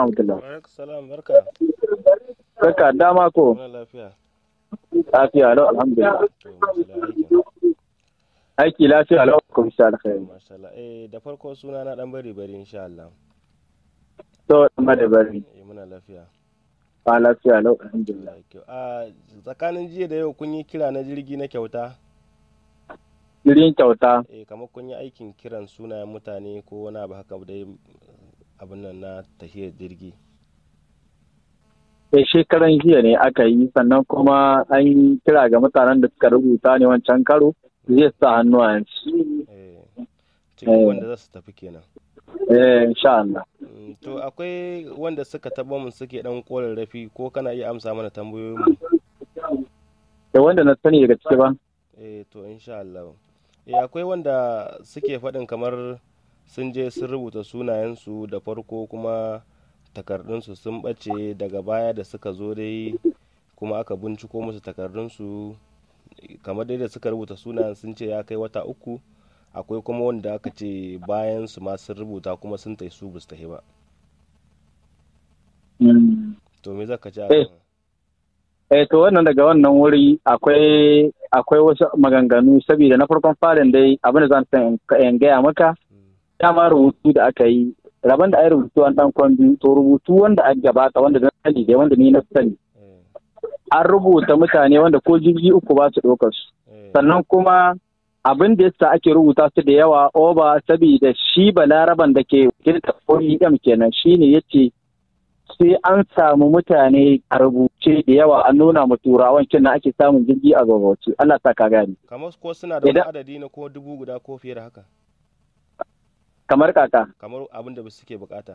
rahmatullah. Alaikum salam barka. Barka dama ko Muna lafiya. lafiya lau alhamdulillah. To masala aikin. Aiki lafiya lau kuma insha Allah. Mashallah. Eh da farko suna na dan bari bari insha Allah. To amma da bari. Eh muna lafiya. Ba lafiya lau alhamdulillah. Allah ya kyau. A tsakanin jiya da yau kun yi kira na jirgi na kyauta? Jirin kyauta. Eh kamar kun yi aikin kiran sunayen mutane ko wani abu haka dai abin nan na tahiyar jirgi. Eh shekaran jiya ne aka yi sannan kuma an yi kira ga mutanen da suka rubuta ne wancan karo zai sa hannu a yanzu. Eh cikin wanda za su tafi kenan. Eh insha Allah. Mm, To akwai wanda suka taba mun suke dan rafi ko kana iya amsa mana tambayoyin mu? Da wanda na sani daga ciki ba. Eh to insha Allah. Eh akwai wanda suke faɗin kamar sun je sun rubuta sunayensu da farko kuma takardunsu sun ɓace daga baya da suka zo dai kuma aka binciko musu takardunsu kamar dai da suka rubuta sunayen sun ce ya kai wata uku akwai kuma wanda aka ce bayan su ma sun rubuta kuma sun tai su basu tahi ba Mm. to me zaka ci a Eh. kan? Eh to wannan daga wannan wuri akwai akwai wasu maganganu saboda na farkon farin dai abin da zan san in- in gaya maka Mm, dama rubutu da aka yi rabon da ai rubutu an dan kwambi to rubutu wanda aka gabata wanda na sani dai wanda ni na sani eh, an rubuta mutane wanda ko jirgi uku ba su ɗaukar su eh, sannan kuma abin da yasa ake rubuta su da yawa oba saboda shi balaraban da ke wakilta OEM kenan shine yace sai an samu mutane a rubuce da yawa an nuna ma turawan kin ake samun jirgi a gabawace Allah sa ka gani kamar ko suna da wani Idan- adadi na ko dubu guda ko fiye da haka kamar kaka kamar abin da suke bukata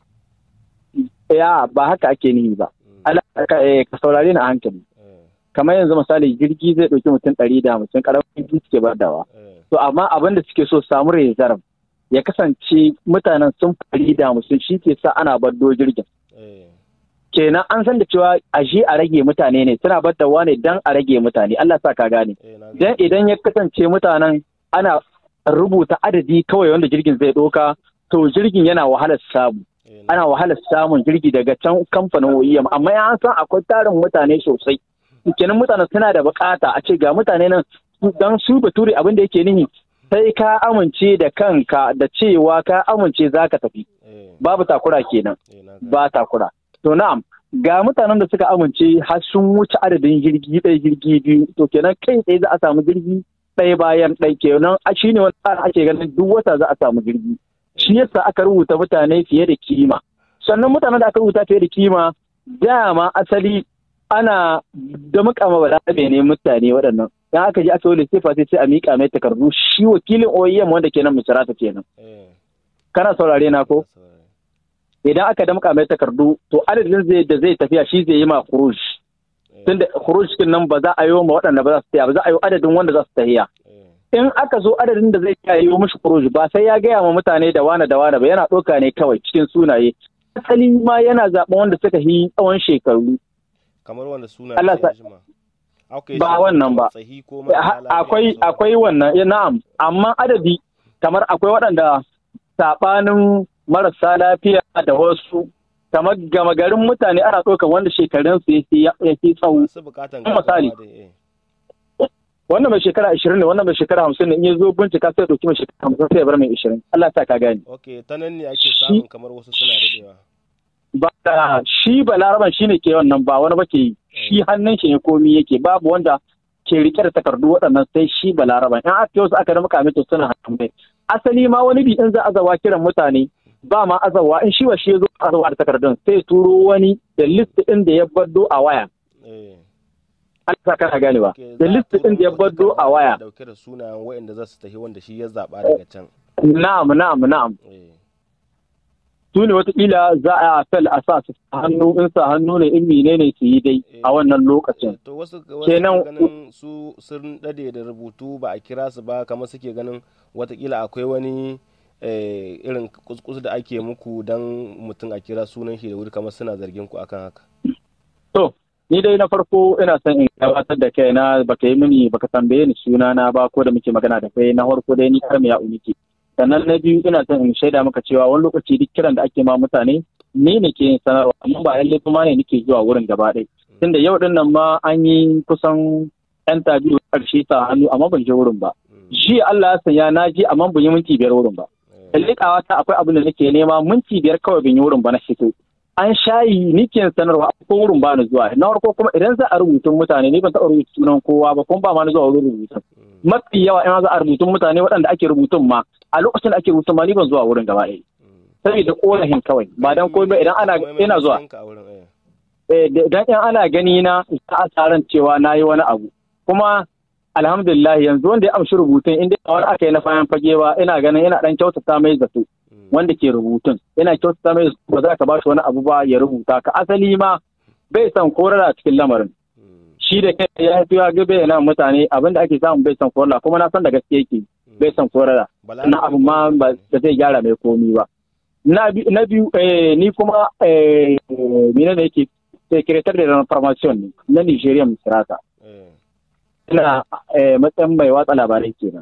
ya ba haka ake nihi ba Mm, Allah ka eh, ka saurare ni a hankali eh, kamar yanzu misali jirgi zai ɗauki mutum ɗari da hamsin ƙaramin jirgi suke badawa eh, to amma abin da suke so su samu reserve ya kasance mutanen sun fari da hamsin shi ke sa ana baddo jirgin eh, kenan an san da cewa a je a rage mutane ne suna baddawa ne dan a rage mutane Allah sa ka gane eh, na dan gani. idan ya kasance mutanen ana rubuta adadi kawai wanda jirgin zai ɗauka to jirgin yana wahalar samu Eh, na- ana wahalar samun jirgi daga can kamfanin OEM amma ya san akwai tarin mutane sosai kenan mutane suna da bukata a ce ga mutane nan dan su bature abin da yake nihi sai ka amince da kanka da cewa ka amince za ka tafi eh, babu takura kenan eh, na gani. ba takura to na'am ga mutanen da suka amince har sun wuce adadin jirgi ɗaya jirgi biyu to kenan kai tsaye za a samu jirgi ɗaya bayan ɗaya kenan a shi ne wani tsarin ake ganin duk wata za a samu jirgi shi yasa aka rubuta mutane fiye da kima sannan mutanen da aka rubuta fiye da kima dama asali ana da mukama balarabe ne mutane waɗannan dan aka je aka yi lissafa sai sai a miƙa mai takardu shi wakilin OEM wanda kenan misrata kenan Eh, kana saurare na ko na saurari. idan aka damƙa mai takardu to adadin zai da zai tafiya shi zai yi ma khuruj Eh, tunda khuruj kin nan ba za a yi wa waɗanda ba za su tafiya ba za a yi adadin wanda za su tafiya eh, in aka zo adadin da zai iya yi mishi khuruj ba sai ya gaya ma mutane da wane da wane ba yana ɗauka ne kawai cikin sunaye asali ma yana zaɓen wanda suka yi tsawon shekaru kamar wanda suna Allah sa- jima okay, Ba shi wannan kamar ba. tsahi ko Ha- marasa lafiya akwai da sauran- akwai wannan eh, na'am amma adadi kamar akwai waɗanda saɓanin marasa lafiya da wasu kamar gama garin mutane ana ɗaukar wanda shekarunsu ya fi- ya fi tsawo masu bukatan Kuma misali. gaggawa dai, eh. wannan mai shekara ashirin ne wannan mai shekara hamsin ne in ya zo bincika sai ya ɗauki mai shekara hamsin sai ya bar mai ashirin Allah sa ka gane ok ta nan ne ake Shi- samun kamar wasu suna daɗewa ba da shi balaraban shi ne ke wannan ba wani ba ke yi shi hannun shi ne komi yake babu wanda ke rike da takardu waɗannan sai shi balaraban in aka yi wasu aka rama kame to suna hannun mai asali ma wani bi in za a zawa kiran mutane ba ma azawa in shi wa shi ya zo azawa da takardun sai turo wani da list ɗin da ya baddo a waya eh Allah sa kana gane ba ok, da za a list turo ɗin da ya wata baddo a takarda waya dauke da sunayen waɗanda za su tafi wanda shi ya zaɓa daga can na'am na'am na'am eh su ne watakila za a fel a sa su hannu in sa hannu ne in menene su yi dai a wannan lokacin to wasu wasu Kenan- ke ganin su sun dade da rubutu ba a kira su ba kamar suke ganin watakila akwai wani eh, irin kuskus da ake muku dan mutum a kira sunan shi da wuri kamar suna zargin ku akan haka To, ni dai na farko ina son in gabatar da kaina baka yi mini baka tambaye ni sunana ba ko da muke magana da kai na farko dai ni kar ya uniki. Sannan na biyu ina son in shaida maka cewa wani lokaci duk kiran da ake ma mutane ni ne ke sanarwa amma ba lalle kuma ne nake zuwa wurin gaba ɗaya tunda yau din nan ma an yi kusan yan tabi karshe sa hannu amma ban je wurin ba shi Allah ya sanya na je amma ban yi minti biyar wurin ba likawa ta akwai abin da nake nema minti biyar kawai ban yi wurin ba na fito an shayi ni ke sanarwa ko wurin ba ni zuwa na farko kuma idan za a rubutun mutane ni ban taɓa rubuta sunan kowa ba kuma ba ma ni zuwa wurin rubutun mafi yawa in za a rubutun mutane waɗanda ake rubutun ma a lokacin da ake rubutun ma ni ban zuwa wurin gaba ɗaya saboda korafin kawai ba dan komai ba idan ana ina zuwa idan in ana gani na a tsaron cewa na yi wani abu kuma alhamdulillah yanzu wanda ya amshi rubutun inda wani aka yi na bayan fage ba ina ganin ina dan kyautata mai zato wanda ke rubutun ina kyautata mai ba za ka ba shi wani abu ba ya rubuta ka asali ma bai san korara cikin lamarin shi da kai ya fi ya gabe na mutane abin da ake samu bai san korara kuma na san da gaske yake bai san korara na abu ma ba zai gyara mai komi ba na biyu ni kuma mene da yake sekretar da information ne na Nigeria Misrata. Ina matsayin mai watsa labarai kenan.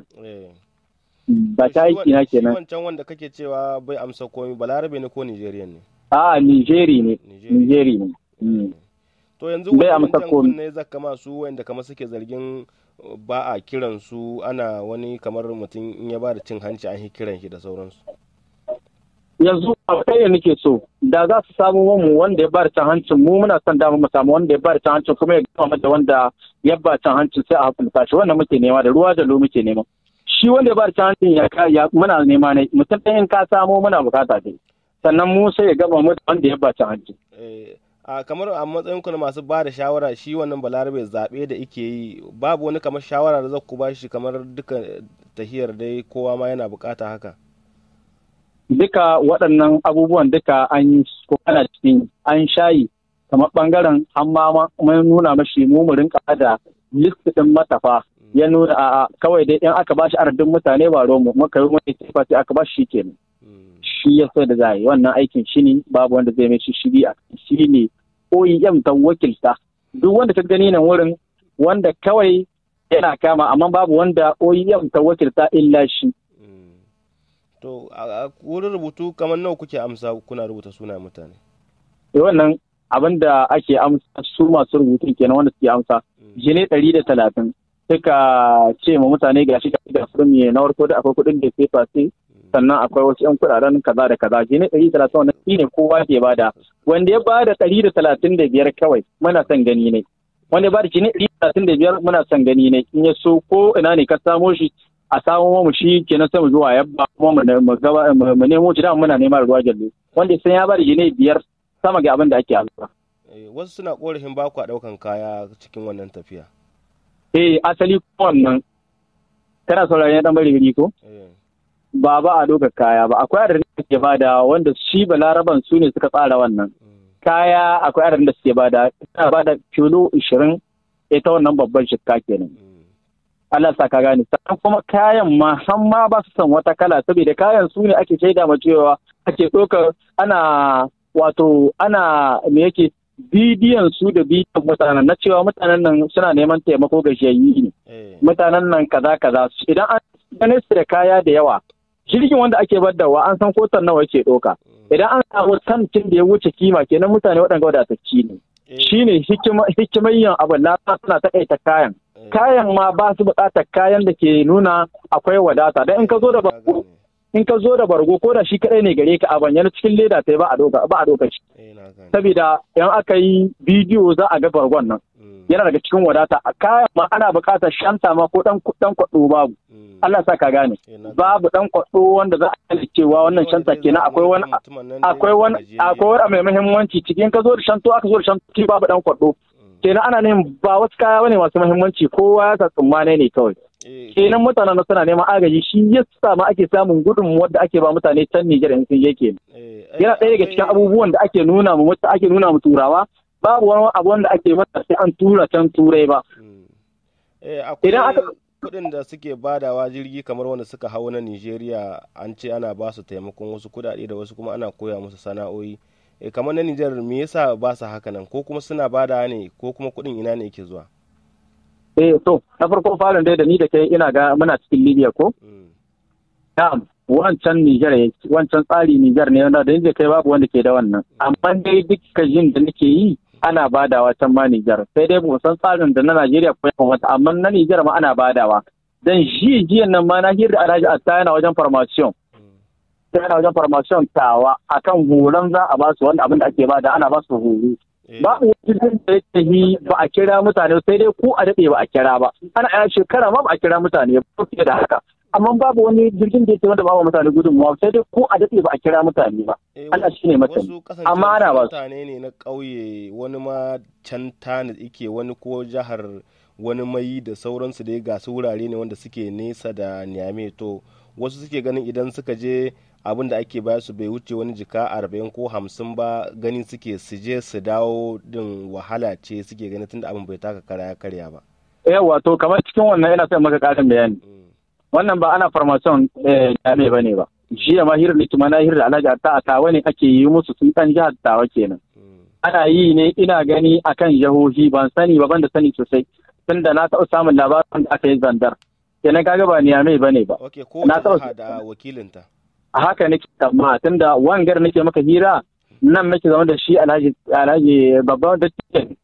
Ba ta aiki na kenan. Shi wancan wanda kake cewa bai amsa komi balarabe ne ko Nigerian ne? A Nigeri ne. Nigeri ne. To yanzu wani jan ne zaka masu wanda kamar suke zargin ba a kiran su ana wani kamar mutum in ya ba da cin hanci an yi kiran shi da sauransu. yanzu a kai da nake so da za su samu mu wanda ya bada can hancin mu muna son dama mu samu wanda ya bada can hancin kuma ya gama da wanda ya bada can hancin sai a hukunta shi wannan muke nema da ruwa da lo muke nema shi wanda ya bada can hancin ya ya muna nema ne mutum ɗayan ka samu muna bukata dai sannan mu sai ya gama mu da wanda ya bada can hancin a kamar a matsayin ku na masu ba da shawara shi wannan balarabe zaɓe da ike yi babu wani kamar shawara da za ku ba shi kamar duka tahiyar dai kowa ma yana bukata haka duka waɗannan abubuwan duka an yi ko ana cikin an shayi kamar ɓangaren an ma mun nuna mashi mu mu rinka da list ɗin matafa ya nuna a kawai dai in aka bashi adadin mutane ba romu muka yi mai tafa sai aka bashi shi kenan shi ya so da za yi wannan aikin shi ne babu wanda zai mai shiri a shi ne OEM ta wakilta duk wanda ka gani nan wurin wanda kawai yana kama amma babu wanda OEM ta wakilta illa shi To, a wurin rubutu kamar nawa kuke amsa kuna rubuta suna mutane? wannan abin da ake amsa su masu rubutun kenan wanda suke amsa jine ɗari da talatin suka ce ma mutane ga shi ga firmi na farko da akwai kuɗin da sai fasi sannan akwai wasu yan kuɗaɗen kaza da kaza jine ɗari da talatin wannan shi ne kowa ke bada wanda ya bada ɗari da talatin da biyar kawai muna son gani ne wanda ya bada jine ɗari da talatin da biyar muna son gani ne in ya so ko ina ne ka samo shi a samo mu shi kenan sai mu zuwa yabba kuma mu gaba mu nemo shi da muna neman ruwa jallo wanda sai ya bada jine biyar sama ga abin da ake alfa. Wasu suna korafin ba ku ɗaukan kaya cikin wannan tafiya. Eh asali wannan kana sauraron dan bari gari ko? Ba ba a ɗaukar kaya ba akwai adadin da suke bada wanda shi balaraban su ne suka tsara wannan. Kaya akwai adadin da suke bada suna bada kilo ishirin ita wannan babban shikka kenan. Allah sa ka gane sannan kuma kayan ma har ma ba su san wata kala saboda kayan su ne ake shaida ma cewa ake ɗaukar ana wato ana me yake bidiyon su da bidiyon mutanen na cewa mutanen nan suna neman taimako gajiyayyi ne mutanen nan kaza kaza idan an gane su da kaya da yawa jirgin wanda ake baddawa an san kotar nawa yake ɗauka idan an samu tantin da ya wuce kima kenan mutane waɗanda wadatacci ne shine hikimayyan abu na suna taƙaita kayan kayan ma ba su buƙatar kayan da ke nuna akwai wadata dan in ka zo da bargo in ka zo da bargo ko da shi kadai ne gare ka a bayyana cikin leda sai ba a doka ba a doka shi saboda in aka yi bidiyo za a ga bargon nan yana daga cikin wadata a kayan ma ana buƙatar shanta ma ko dan dan kwado babu Allah sa ka gane babu dan kwado wanda za a yi cewa wannan shanta kenan akwai wani akwai wani akwai wani mai muhimmanci cikin ka zo da shanto aka zo da shanto babu dan kwado kenan ana neman ba wasu kaya bane masu muhimmanci kowa ya sa tsummane ne kawai kenan mutanen suna neman agaji shi ya sa ma ake samun gudun wadda ake ba mutane can Nijar in sun je ke yana ɗaya daga cikin abubuwan da ake nuna mu wata ake nuna mu turawa babu wani abu wanda ake mata sai an tura can turai ba idan aka kuɗin da suke badawa jirgi kamar wanda suka hau na Nijeriya an ce ana ba su taimakon wasu kuɗaɗe da wasu kuma ana koya musu sana'o'i e, kamar na Nijar me yasa ba su haka nan ko kuma suna bada ne ko kuma kuɗin ina ne yake zuwa eh to na farko farin dai da ni da kai ina ga muna cikin Libya ko na'am wancan Nijar yake wancan tsari Nijar ne wanda da yanzu kai babu wanda ke da wannan amma dai duk jin da nake yi ana badawa can ma Nijar sai dai ba san tsarin da na Najeriya ko ya wata amma na Nijar ma ana badawa dan shi jiyan nan ma na hirda Alhaji Atta yana wajen formation sai yana wajen formation tawa akan horon za a ba su wanda abin da ake bada ana ba su horo babu wani da ya yi ba a kira mutane sai dai ko a daɗe ba a kira ba ana a shekara ma ba a kira mutane ba fiye da haka amma babu wani jirgin da yake wanda ba mutane gudunmawa sai dai ko a daɗe ba a kira mutane ba Allah shi ne mutane amma ana ba mutane ne na ƙauye wani ma can tani ike wani ko jihar wani mai da sauransu dai ga su wurare ne wanda suke nesa da niyame to wasu suke ganin idan suka je abin da ake baya su bai wuce wani jika arba'in ko hamsin ba ganin suke su je su dawo din wahala ce suke ganin tunda abin bai taka kara ya karya ba. yawa to kamar cikin wannan yana son maka karin bayani wannan ba ana farmason jami'a ba ne ba jiya ma hirar likima na hirar alhaji ta a tawa ne ake yi musu sun ɗan jihar tawa kenan ana yi ne ina gani akan jihohi ban sani ba ban da sani sosai tunda na taɓa samun labarin da aka yi zandar kenan kaga ba niyamai ba ne ba ok ko na taɓa da wakilinta a haka nake amma tunda wangar nake maka hira nan nake zama da shi alhaji alhaji babban da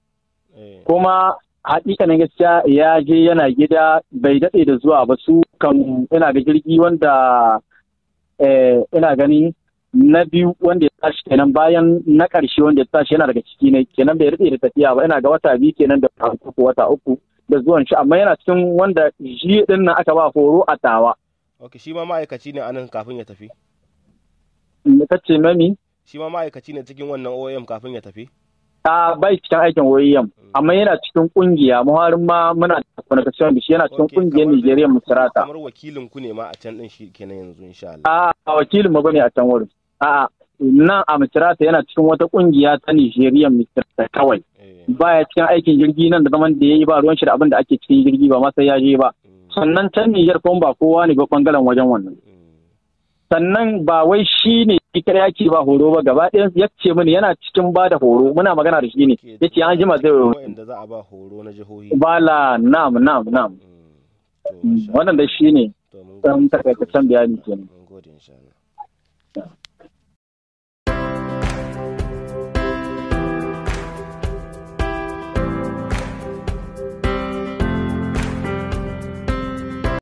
kuma hakikanin gaskiya ya je yana gida bai daɗe da zuwa ba su kan ina ga jirgi wanda ina gani na biyu wanda ya tashi kenan bayan na ƙarshe wanda ya tashi yana daga ciki ne kenan bai daɗe da tafiya ba ina ga wata biyu kenan da uku wata uku da zuwan shi amma yana cikin wanda shi din nan aka ba horo a tawa ok shi ma ma'aikaci ne anan kafin ya tafi ka ce mami shi ma ma'aikaci ne cikin wannan OEM kafin ya tafi a bai cikin aikin OEM amma yana cikin kungiya muharin ma muna da connection da shi yana cikin kungiyar Nigeria Musarata kamar wakilin ku ne ma a can din shi kenan yanzu insha Allah a wakilin mu bane a can wurin a nan a Musarata yana cikin wata kungiya ta Nigeria Musarata kawai baya cikin aikin jirgi nan da zaman da yayi ba ruwan shi da abin da ake cikin jirgi ba ma sai ya je ba sannan can Niger kuma ba kowa ne ba bangaren wajen wannan sannan ba wai shi ne ita yake ba horo ba gaba ɗayan ya ce mini yana cikin ba da horo muna magana da shi ne ya ce an jima zai wanda za a ba horo na jihohi bala nam nam nam wannan da shi ne ɗan takaitaccen bayani kenan mun gode insha Allah